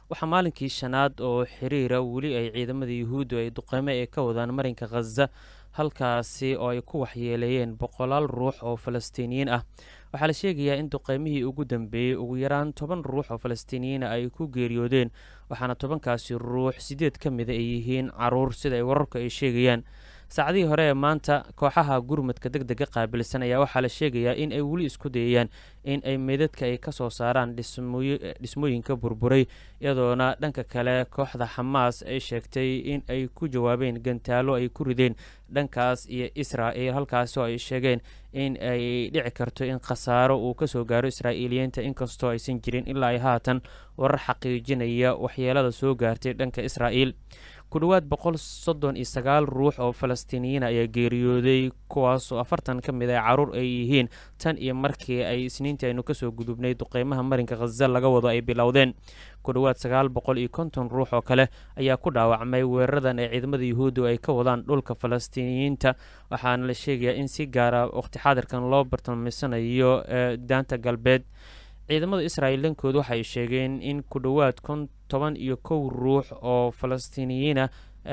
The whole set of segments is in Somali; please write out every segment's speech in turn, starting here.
waxaa maalinkii shanaad oo xiriira weli ay ciidamada yuhuuddu ay duqeymo ay ka wadaan marinka khaza halkaasi oo ay ku waxyeeleeyeen boqolaal ruux oo falastiiniyiin ah waxaa la sheegayaa in duqeymihii ugu dambeeyey ugu yaraan toban ruux oo falastiiniyiina ay ku geeriyoodeen waxaana tobankaasi ruux sideed ka mida ay yihiin caruur sida ay wararku ay sheegayaan saacadihii hore ee maanta kooxaha gurmadka deg dega qaabilsan ayaa waxaa la sheegayaa in ay weli isku dayayaan in ay meydadka ay ka soo saaraan dhismooyinka burburay iyadoona dhanka kale kooxda xamaas ay sheegtay in ay ku jawaabeen gantaalo ay ku rideen dhankaas iyo israa'il halkaasi oo ay sheegeen in ay dhici karto in khasaaro uu kasoo gaaro israa'iiliyiinta inkastoo aysan jirin ilaa ay haatan warar xaqiijinaya waxyeelada soo gaartay dhanka israa'iil ku dhowaad boqol soddon iyo sagaal ruux oo falastiiniyiina ayaa geeriyooday kuwaasoo afartan ka mid a caruur ay yihiin tan iyo markii ay isniintii aynu kasoo gudubnay duqeymaha marinka khaza laga wado ay bilowdeen ku dhowaad sagaal boqol iyo konton ruux oo kale ayaa ku dhaawacmay weeraradan ee ciidamada yuhuuddu ay ka wadaan dhulka falastiiniyiinta waxaana la sheegayaa in si gaara waqti xaadirkan loo bartilmaysanayo daanta galbeed ciidamada israa'iil dhankooda waxay sheegeen in ku dhowaad kon toban iyo kow ruux oo falastiiniyiina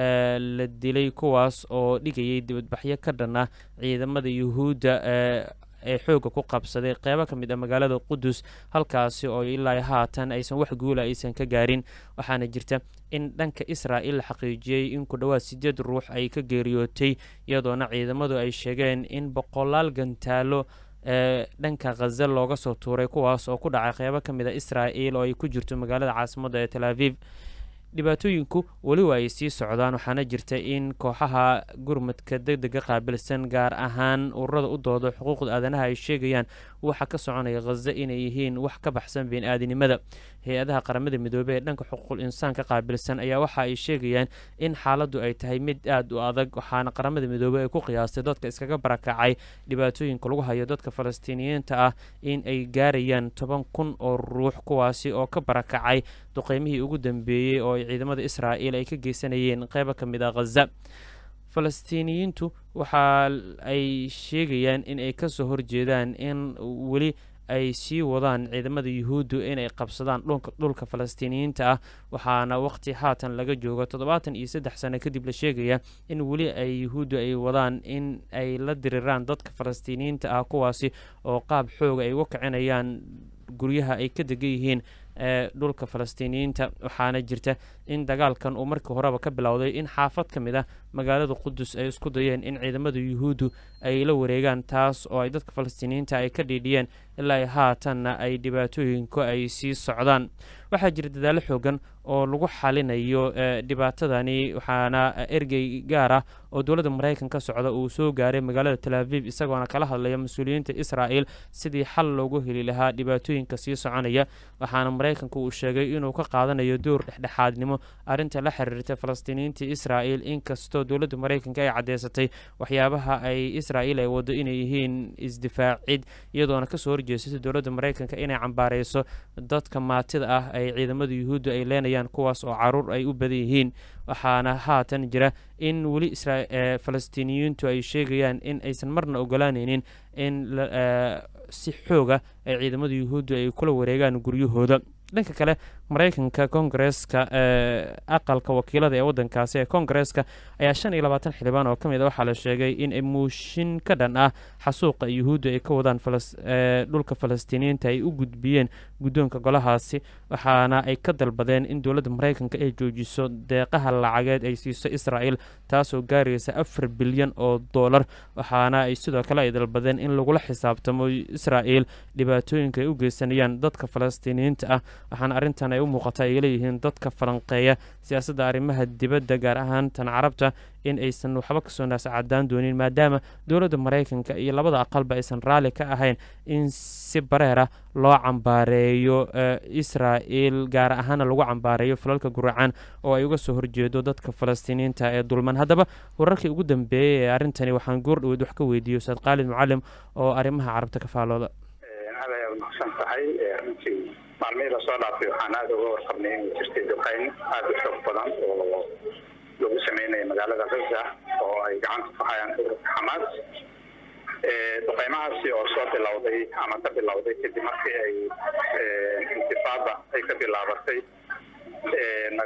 la dilay kuwaas oo dhigayay dibadbaxyo ka dhan ah ciidamada yuhuudda ee xoogga ku qabsaday qeybo ka mid a magaalada qudus halkaasi oo ilaa haatan aysan wax guula aysan ka gaarin waxaana jirta in dhanka israa'il la xaqiijiyey in ku dhowaad sideed ruux ay ka geeriyootay iyadoona ciidamadu ay sheegeen in boqolaal gantaalo ee dhanka khaza looga soo tuuray kuwaas oo ku dhacay qeybo ka mid a israa'il oo ay ku jirto magaalada caasimadda ee tel aviv dhibaatooyinku weliba ay sii socdaan waxaana jirta in kooxaha gurmadka deg dega qaabilsan gaar ahaan ururada u dooda xuquuqda aadanaha ay sheegayaan waxa ka soconaya khaza inay yihiin wax ka baxsan bini-aadinimada hay-adaha qaramada midoobey ee dhanka xuquuqul insaanka qaabilsan ayaa waxa ay sheegayaan in xaaladdu ay tahay mid aada u adag waxaana qaramada midoobey ay ku qiyaastay dadka iskaga barakacay dhibaatooyinka lagu hayo dadka falastiiniyiinta ah in ay gaarayaan toban kun oo ruux kuwaasi oo ka barakacay duqeymihii ugu dambeeyey oo ay ciidamada israa'iil ay ka geysanayeen qeybo ka mid a khaza falastiiniyiintu waxa ay sheegayaan in ay kasoo horjeedaan in weli ay sii wadaan ciidamada yuhuuddu inay qabsadaan dhulka falastiiniyiinta ah waxaana waqti haatan laga joogo toddobaatan iyo saddex sano kadib la sheegaya in weli ay yuhuuddu ay wadaan in ay la diriraan dadka falastiiniyiinta ah kuwaasi oo qaab xooga ay uga kicinayaan guryaha ay ka degan yihiin ee dhulka falastiiniyiinta waxaana jirta in dagaalkan uu markii horeba ka bilowday in xaafad ka mid ah magaalada qudus ay isku dayeen in ciidamada yuhuuddu ay la wareegaan taas oo ay dadka falastiiniyiinta ay ka dhiidhiyeen ilaa haatanna ay dhibaatooyinku ay sii socdaan waxaa jira dadaallo xoogan oo lagu xalinayo dhibaatadani waxaana ergey gaar ah oo dowladda maraykan ka socda uu soo gaaray magaalada tel aviv isagoona kala hadlaya mas-uuliyiinta israa'el sidii xal loogu heli lahaa dhibaatooyinka sii soconaya waxaana maraykanku uu sheegay inuu ka qaadanayo door dhexdhexaadnimo arrinta la xiriirta falastiiniyiinta israa'el inkastoo dowladda maraykanka ay caddeysatay waxyaabaha ay israa'el ay wado inay yihiin isdifaacid iyadoona kasoo horjeesatay dowladda maraykanka inay cambaareyso dadka maatida ah ay ciidamada yuhuudda ay leenayaan kuwaas oo caruur ay u badan yihiin waxaana haatan jira in weli falastiiniyiintu ay sheegayaan in aysan marna ogolaaneynin in si xooga ay ciidamada yuhuudda ay kula wareegaan guryahooda dhanka kale maraykanka kongareeska aqalka wakiilada ee wadankaasi ee kongareeska ayaa shan iyo labaatan xildhibaan oo ka mid a waxaa la sheegay in muushin ka dhan ah xasuuqa yuhuudda ay ka wadaan dhulka falastiiniyiinta ay u gudbiyeen guddoonka golahaasi waxaana ay ka dalbadeen in dowladda maraykanka ay joojiso deeqaha lacageed ay siiso israa'el taasoo gaaraysa afar bilyan oo dollar waxaana ay sidoo kale ay dalbadeen in lagula xisaabtamo israa'el dhibaatooyinka ay u geysanayaan dadka falastiiniyiinta ah waxaana arrintan ay u muuqata ay leeyihiin dadka falanqeeya siyaasadda arrimaha dibadda gaar ahaan tan carabta in aysan waxba kasoo naascadaan doonin maadaama dowladda maraykanka iyo labada aqalba aysan raalli ka ahayn in si bareera loo cambaareeyo israa'el gaar ahaana lagu cambaareeyo falalka guracan oo ay uga soo horjeedo dadka falastiiniyiinta ee dulman haddaba wararkii ugu dambeeyey ee arrintani waxaan goor dhaweyd wax ka weydiiyey ustaad khaalid mucalim oo arrimaha carabta ka faalooda maalmihii lasoo dhaafay waxaan aada uga warqabnay inay jirtay duqeyn aada u xoog badan oo lagu sameynaya magaalada gaza oo ay gacanta ku hayaan ururka xamaas duqeymahaasi oo soo bilowday ama ka bilowday kadib markii ay intifaada ay ka bilaabatay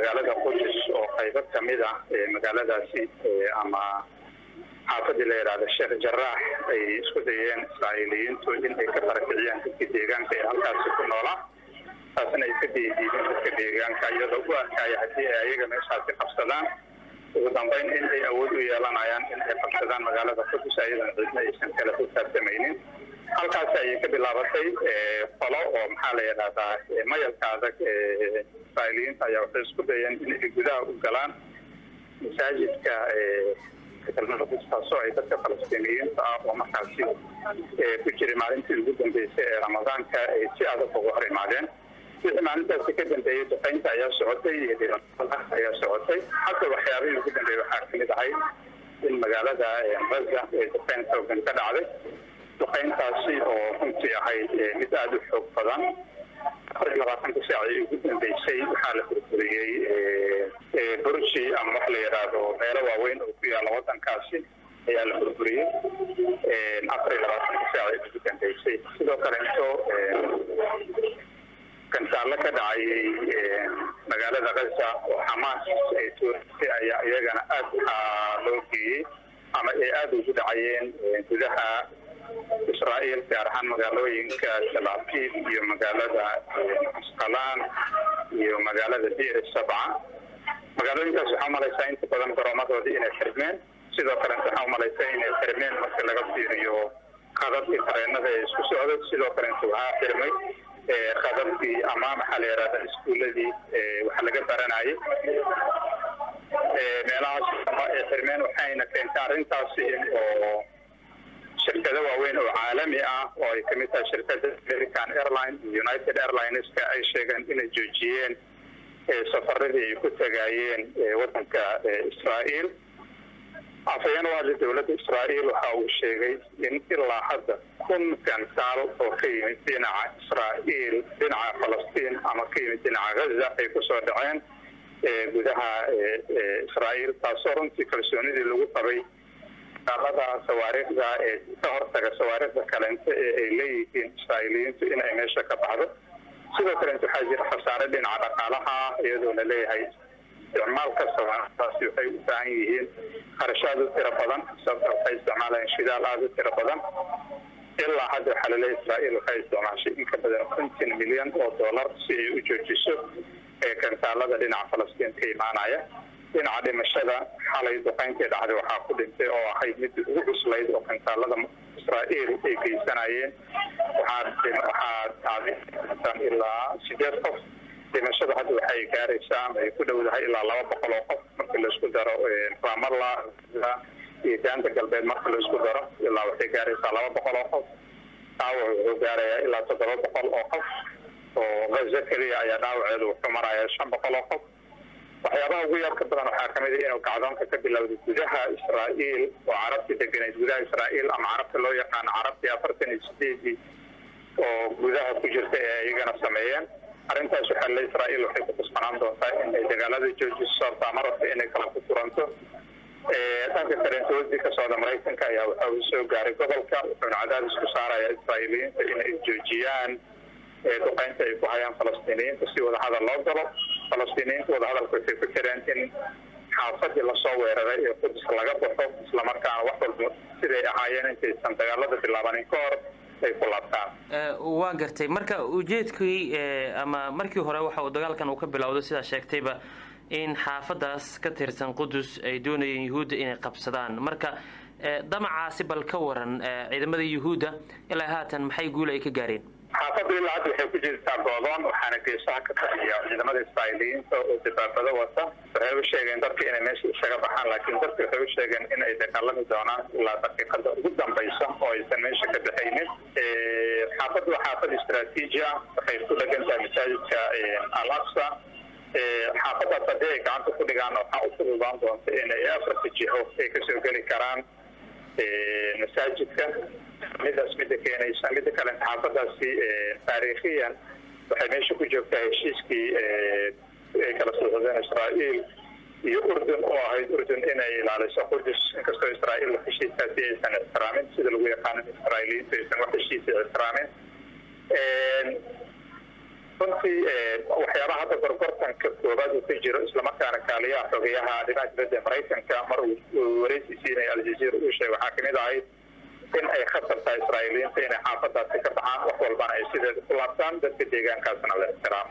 magaalada qudus oo qaybo kamid ah magaaladaasi ama xaafadii la yidhaahda sheekh jaraax ay isku dayeen israa'iiliyiintu in ay ka barakiciyaan dadkii deegaanka ee halkaasi ku noolaa taasna ay ka deediideen dadka deegaanka iyadoo u arkaya haddii ay ayaga meeshaasi qabsadaan ugu dambeyn in ay awood u yeelanayaan in ay qabsadaan magaalada qudus ayadan cidna aysan kala xisaabtamaynin halkaasi ayay ka bilaabatay qolo oo maxaa la yidhahdaa mayalka adag israa'iiliyiinta ayaa waxay isku dayeen in ay gudaha u galaan masaajidka taasoo ay dadka falastiiniyiinta ah oo markaasi ku jiray maalintii ugu dambeysay ee ramadaanka ay si adag ugu hor imaadeen wixii maalintaasi ka dambeeyey duqeynta ayaa socotay iyo dhibaatada ayaa socotay hadda waxyaabihii ugu dambeeyey waxaa kamid ahay in magaalada gaza ee duqeyn xoogan ka dhacday duqeyntaasi oo runtii ahayd mid aada u xoog badan afar iyo labaatanka saacii ugu dambeysay waxaa la burburiyey burji ama wax la yidhaahdo meelo waaweyn oo ku yaala wadankaasi ayaa la burburiyey afar iyo labaatanka saacii ugu dambeysay sidoo kale into gantaallo ka dhacayay magaalada gaza oo xamaas ay tuurisay ayaa iyagana aada waxaa loo geeyey ama ay aada ugu dhacayeen gudaha israa'iil gaar ahaan magaalooyinka talaafiif iyo magaalada asqalaan iyo magaalada bir sabca magaalooyinkaas waxaa umalaysaa inta badan garoomadoodii inay xirmeen sidoo kale waxaa umalaysaa inay xirmeen marka laga fiiriyo qadabkii tareenada ee isku socday sidoo kale inta waxaa xirmay qadabkii ama maxaa la yihahda iskuuladii wax laga baranayay meelahaas ay xirmeen waxayna keentay arrintaasi oo shirkado waaweyn oo caalami ah oo ay kamid tahay shirkada american airline iyo united airlineska ay sheegeen inay joojiyeen safaradii ay ku tagayeen wadanka israa'iil afhayeen u hadlay dowladda israa'iil waxa uu sheegay in ilaa hadda kun gantaal oo ka yimid dhinaca israa'iil dhinaca falastiin ama ka yimid dhinaca gaza ay kusoo dhaceen gudaha israa'iil taasoo runtii kalsoonidii lagu qabay daalada sawaariikhda ee ka hortaga sawaariikhda kalente ee ay leeyihiin israa'iiliyiintu in ay meesha ka baxdo sidoo kalente waxaa jira khasaare dhinaca dhaqaalaha iyadoo la leeyahay isticmaalka sawaarikhdaasi waxay u baahan yihiin kharashaad u tiro badan sababta waxay isticmaalayeen shidaal aada u tiro badan ilaa hadda waxaa laleeyahy israa'iil waxay isticmaashay in ka badan konton milyan oo dollar si ay u joojiso ee gantaalada dhinaca falastiin ka imaanaya dhinaca dhimashada xalay duqeyntii dhacday waxaa ku dhintay oo ahayd mid ugu cuslayd oo gantaalada israa'iil ay geysanayeen waxaa dhacday ilaa sideed qof dhimashada hadda waxay gaaraysaa ama ay ku dhowdahay ilaa laba boqol oo qof markii laisku daro ramalla iyo daanta galbeed marka laisku daro ilaa waxay gaaraysaa laba boqol oo qof dhaawac wuxuu gaarayaa ilaa toddoba boqol oo qof oo gaza keliya ayaa dhaawaceedu wuxuu marayaa shan boqol oo qof waxyaabaha ugu yaabka badan waxaa kamid a inuu kacdoonka ka bilowday gudaha israa'iil oo carabtii deganayd gudaha israa'iil ama carabta loo yaqaano carabtii afartan iyo sideedii oo gudaha ku jirta ee iyagana sameeyeen arrintaas waxaa le israa'iil waxay ku kusbanaan doontaa in ay dagaalada joojiso sababtaa marabta inay kala ku turanto dhanka kareentooodii ka socda maraykanka ayaa waxa uu soo gaaray gobolka wuxuuna cadaadis ku saaraya israa'iiliyiinta inay joojiyaan duqeynta ay ku hayaan falastiiniyiinta si wadahadal loo galo falastiiniyiinta wadahadalka waxay ku jireen in xaafadii lasoo weeraray ee qudus laga baxo islamarkaana wax walba siday ahaayeen intaysan dagaalada bilaabanin ka hor ay ku laabtaan waa gartay marka ujeedkii ama markii hore waxa uu dagaalkan uu ka bilowday sidaa sheegtayba in xaafadaas ka tirsan qudus ay doonayeen yuhuudda inay qabsadaan marka damacaasi bal ka waran ciidamada yuhuudda ilaa haatan maxay guul ay ka gaareen xaafaddu ilaa hadda waxay ku jirtaa goodoon waxaana geesaha ka taxiya ciidamada israa'iiliyiinta oo dabaabado wata waxay u sheegeen dadka inay meesha isaga baxaan laakiin dadka waxay u sheegeen in ay dagaalami doonaan ilaa daqiiqada ugu dambaysa oo aysan meesha ka baxaynin xaafaddu waa xaafad istraatiiji ah waxay ku dhegan tahay masaajidka al aqsa xaafadaas haddii ay gacanta ku dhigaan waxaa u fududaan doonta inay afarta jiho ay kasoo geli karaan masaajidka midaas mida keenaysa mida kale xaafadaasi taariikhiyan waxay meesha ku joogtaa heshiiskii ay kala socdeen israa'iil iyo urdun oo ahayd urdun inay ilaaliso qudus inkastoo israa'iil heshiiskaasi aysan ixtiraamin sida lagu yaqaano israa'iiliyiintu aysan wax heshiisa ixtiraamin runtii waxyaabaha hadda gorgortanka koobaad uu ka jiro islamarkaana kaaliyaha xogeyaha arrimaha dibadda maraykanka mar uu wareysi siinaya aljazeera uu sheegay waxaa kamid ahayd in ay khatar tahay israa'iiliyiinta inay xaafadaasi ka baxaan wax walbana ay sideeda ku laabtaan dadka deegaankaasna la ixtiraamo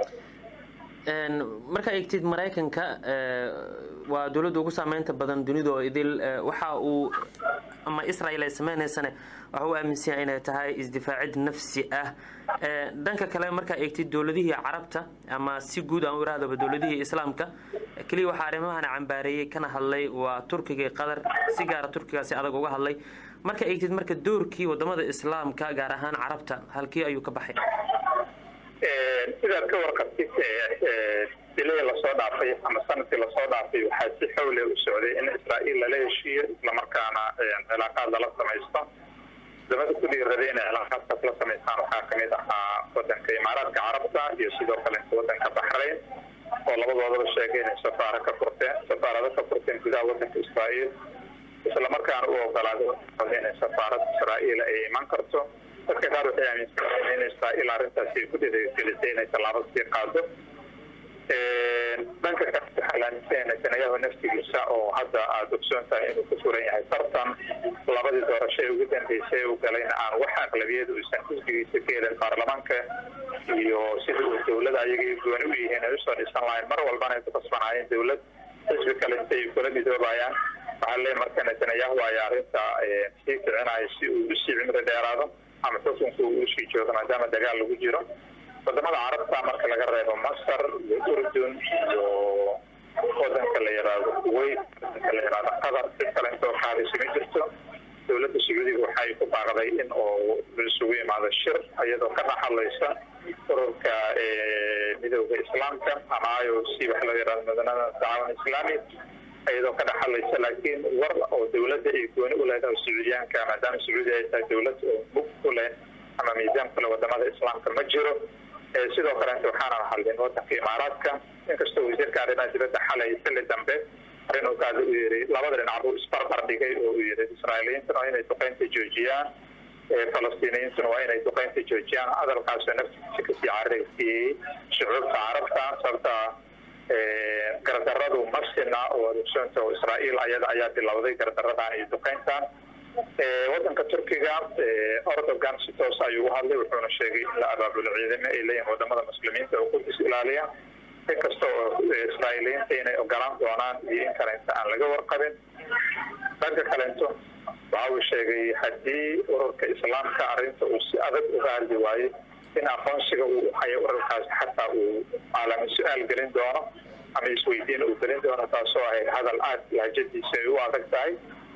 markaa eegtid maraykanka waa dowladda ugu saameynta badan dunida oo idil waxa uu ama israel ay sameynaysane waxa uu aaminsan yahay inay tahay isdifaacid nafsi ah dhanka kale markaa eegtid dowladihii carabta ama si guud aan u irahdaba dowladihii islaamka keliya waxaa arrimahana cambaareeyey kana hadlay waa turkiga iyo qatar si gaara turkigaasi adag uga hadlay marka eegtid marka doorkii wadamada islaamka gaar ahaan carabta halkii ayuu ka baxay sidaad ka warqabtid bilihii lasoo dhaafay ama sanadkii lasoo dhaafay waxaa si xowle u socday in israa'iil lala heshiiyo islamarkaana cilaaqaad lala samaysto wadamada ku dhiiraday inay cilaaqaadkaas la samaystaan waxaa kamid ahaa wadanka imaaraadka carabta iyo sidoo kale wadanka baxrayn oo labadoodaba sheegay inay safaara ka furteen safaarado ka furteen gudaha wadanka israa'iil islamarkaana u ogolaaday inay safaarad israa'iil ay iman karto dadka qaar waxay aaminsan in israa'iil arrintaasi ay ku dhiirigelisay inay tallaabo sii qaado dhanka kale waxaa la aaminsan yahay netanyahu naftigiisa oo hadda aada ogsoon tahay inuu ku furan yahay tartan labadii doorasho ee ugu dambeysay u galayna aan wax aqlabiyada uusan xisbigiisa ka helin baarlamaanka iyo sida uu dowlada ayagay gooni u yihiin ay usoo dhisan lahayn mar walbana ay ku kasbanaayeen dowlad xisbi kale inta ay kula midoobayaan waxaa leeyahy marka netanyahu ayaa arrinta sii kicinaya si uu usii cimri dheeraado ama xukunku uu usii joogo maadaama dagaal lagu jiro wadamada carabta marka laga reebo masar iyo urdun iyo wadanka la yiraahdo kuwait wadanka la yiraahdo qatar cid kale intoo qaadaysa ma jirto dowladda sacuudiga waxay ku baaqday in oo isugu imaado shir iyadoo ka dhaxalaysa ururka midooda islaamka ama i o c waxa loo yirahdo mudanada tacaawun islaami iyadoo ka dhaxalaysa laakiin war oo dowladda ay gooni u leedahay oo sacuudiyaanka maadaama sacuudi ay tahay dowlad oo bug ku leh ama miisaan kule wadamada islaamka ma jiro sidoo kaleeta waxaana hadlin wadanka imaaraadka inkastoo wasiirka arrimaha dibadda xalay xilli dambe arrin uu kaada u yiri labada dhinac buu isbarbar dhigay oo uu yiri israa'iiliyiintuna waa inay duqeynta joojiyaan falastiiniyiintuna waa inay duqeynta joojiyaan hadalkaasoo naftiisa kasii cararaysiiyey shucuubta carabta sababta gardaradu masina oo adogsoontah oo israa'iil ayada ayaa bilowday gardaradan iyo duqeyntan wadanka turkiga ordogan si toos ayuu u hadlay wuxuuna sheegay in la abaabulo ciidamo ay leeyihin wadamada muslimiinta oo kudis ilaaliya inkasta oo israa'iiliyiinta inay ogolaan doonaan iyo in kalenta aan laga warqabin dhanka kalento waxa uu sheegay haddii ururka islaamka arrinta uu si adag uga hadli waayo in aqoonsiga uu hayo ururkaasi xataa uu caalami su-aal gelin doono ama isweydiin uu gelin doono taasoo ahayd hadal aad lahjadiisa ay u adag tahay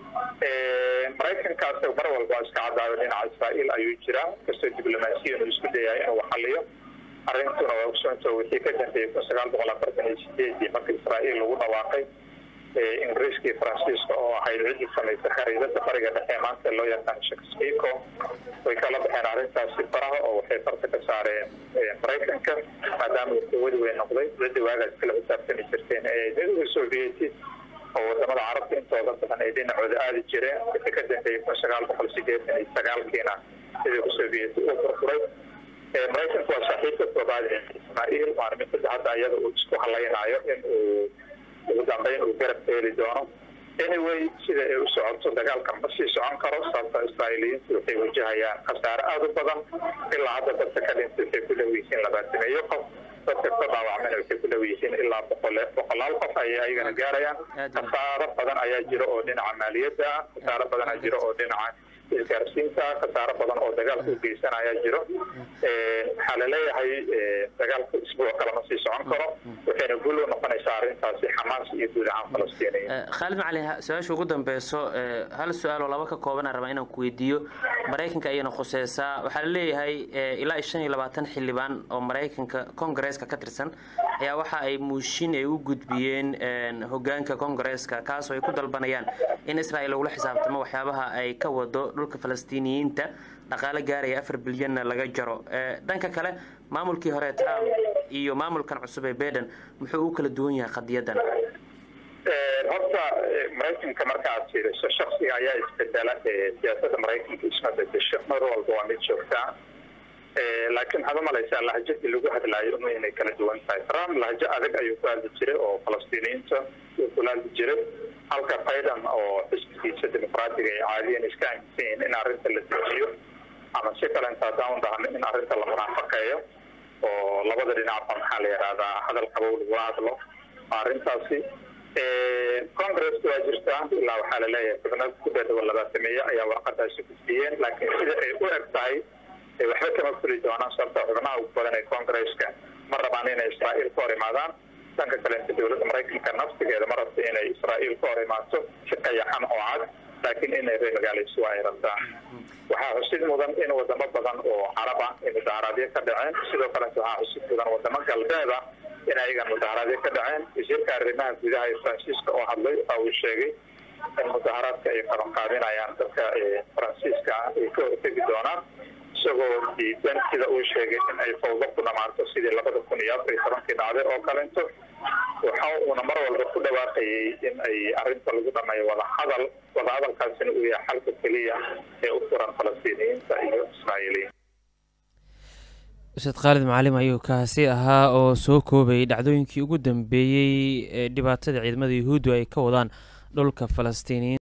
maraykankaas mar walba iska cadaayo dhinaca israa'iil ayuu jiraa inkastoo diblomaasiyan uu isku dayahay inuu xaliyo arrintuna waa ogsoonta wixii ka dambeeyey kun sagaal boqol afartan iyo sideedii marka israa'iil lagu dhawaaqay ingiriiska iyo faransiiska oo ahayd ciddii samaysay khariidada bariga dhexe maanta loo yaqaan shakspico way kala baxeen arrintaasi faraha oo waxay farta ka saareen maraykanka maadaama uu quwadi weyn noqday ciddii waagaas kala xisaabtami jirteen ee midowda sovieti oo wadamada carabta intooda badan ay dhinacooda aadi jireen wixii ka dambeeyey kun sagaal boqol sideetan iyo sagaalkiina midowda sovieti uu furfuray maraykanku waa saaxiibka koobaad ee israa'iil waana mid sadda hadda iyada uu isku halaynayo in uu ugu dambeyn uu garab ka heli doono anyway sida ay u socoto dagaalka ma sii socon karo sababta israa'iiliyiintu waxay wajahayaan khasaare aada u badan ilaa hadda dadka ka dhintay waxay ku dhow yihiin labaatameeyo qof dadka ka dhaawacmana waxay ku dhow yihiin ilaa boqole boqolaal qof ayay ayagana gaarayaan khasaaro badan ayaa jiro oo dhinaca maaliyadda ah khasaaro badan ayaa jiro oo dhinaca isgaarsiinta khasaaro badan oo dagaalka u geysan ayaa jiro waxaa laleeyahay dagaalka isbuuc kale ma sii socon karo waxayna guul u noqonaysaa arrintaasi xamaas iyo guud ahaan falastiiniya khaalid macali su-aasha ugu dambeyso hal su-aal oo laba ka kooban aan rabaa inaan ku weydiiyo maraykanka ayayna khuseysaa waxaa laleeyahay ilaa iyo shan iyo labaatan xildhibaan oo maraykanka kongareeska ka tirsan ayaa waxa ay muushin ay u gudbiyeen hogaanka kongareeska kaasoo ay ku dalbanayaan in israel lagula xisaabtamo waxyaabaha ay ka wado dhulka falastiiniyiinta dhaqaale gaaraya afar bilyanna laga jaro dhanka kale maamulkii hore trump iyo maamulkan cusub ee beden muxuu u kala duwan yahay qadiyadan horta maraykanka markaaad fiiriso shaksiga ayaa isbedela siyaasada maraykanka isma bedesho mar walba waa mid joogtaa laakiin waxaad umalaysaa lahjadii lagu hadlaayo uma inay kala duwan tahay trump lahjo adag ayuu ku hadli jiray oo falastiiniyiinta uu kula hadli jiray halka biden oo xisbigiisa dimuqraatiga ay caadiyan iska aaminsan yihiin in arrinta la dejiyo ama si kale inta haddaan u dhahno in arrinta la munaafaqeeyo oo labada dhinacba maxaa la yidhahdaa hadal qabow lagula hadlo arrintaasi congresska waa jirtaa ilaa waxaa laleeyahay xubno ku dhadhawa labaatameeye ayaa warqadaasi gudbiyeen laakiin sida ay u eg tahay waxba kama fuli doonaan sababta xubnaha ugu badan ee congresska ma rabaan inay israa'iil ka hor imaadaan dhanka kaleenta dowladda maraykanka naftigeeda ma rabta inay israa'iil ka hor imaato si qayaxan oo cad laakiin inay ree magaalaysu ay rabtaan waxaa xusid mudan in wadamo badan oo carab ah ay mudaaharaadyo ka dhaceen sidoo kaleeta waxaa xusid mudan wadamo galbeed ah in ayagan mudaaharaadyo ka dhaceen wasiirka arrimaha gudaha ee faransiiska oo hadlay waxa uu sheegay in mudaaharaadka ay qabanqaabinayaan dadka faransiiska ah ay ka hortegi doonaan isagoo diidan sida uu sheegay in ay fawdo ku dhamaato sidii labada kun iyo afar iyo tobankii dhacday oo kalento waxa uuna mar walba ku dhawaaqayay in ay arrinta lagu dhameeyo wadahadal wadahadalkaasina uu yahay xalka keliya ee u furan falastiiniyiinta iyo israa'iiliyiin ustaad khaalid macalim ayuu kaasi ahaa oo soo koobayay dhacdooyinkii ugu dambeeyey ee dhibaatada ciidamada yuhuuddu ay ka wadaan dhulka falastiiniyiin